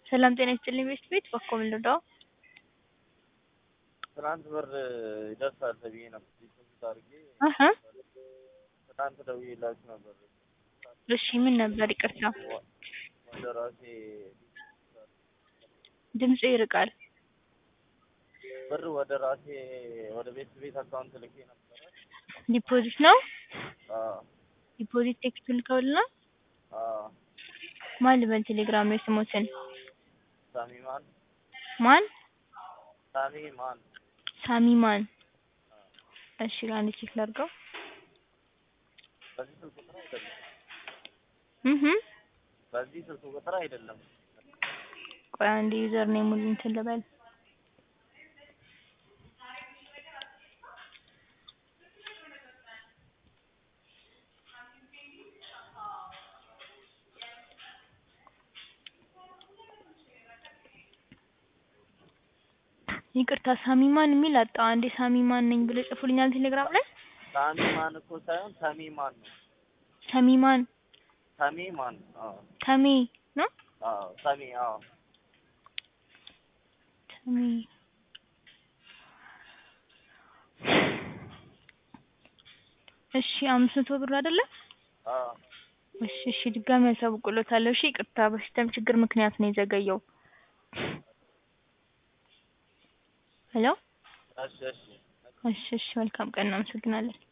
ሰላም ጤና ይስጥልኝ ቤት ቤት በኮም ልርዳው? ትናንት ብር ይደርሳል ተብዬ ነበር ዲፖዚት አድርጌ አሀ ትናንት ደውዬላችሁ ነበር። እሺ ምን ነበር? ይቅርታ ወደ ራሴ ድምጽ ይርቃል። ብር ወደ ራሴ ወደ ቤት ቤት አካውንት ልኬ ነበረ። ዲፖዚት ነው? አዎ ዲፖዚት ቴክስት ልከውልና አዎ ማን ልበል ቴሌግራም ላይ ስሞትን ሳሚማን ማን ሳሚማን ሳሚ ማን? እሺ ለአንድ ቼክ ላድርገው። በዚህ ስልክ ቁጥር አይደለም እህ በዚህ ስልክ ቁጥር አይደለም። ቆይ አንድ ዩዘር ኔሙን እንትን ልበል። ይቅርታ ሳሚማን የሚል አጣ። አንዴ ሳሚማን ነኝ ብሎ ጽፉልኛል ቴሌግራም ላይ። ሳሚማን እኮ ሳይሆን ሰሚማን ነው። ሰሚማን ሰሚማን አዎ ተሜ ነው አዎ ሰሚ አዎ ተሜ እሺ አምስት መቶ ብር አይደለ? አዎ እሺ እሺ ድጋሚ ያሳውቅሎታለሁ። እሺ ይቅርታ በሲስተም ችግር ምክንያት ነው የዘገየው። ሄሎ እሺ እሺ እሺ እሺ መልካም ቀን እናመሰግናለን።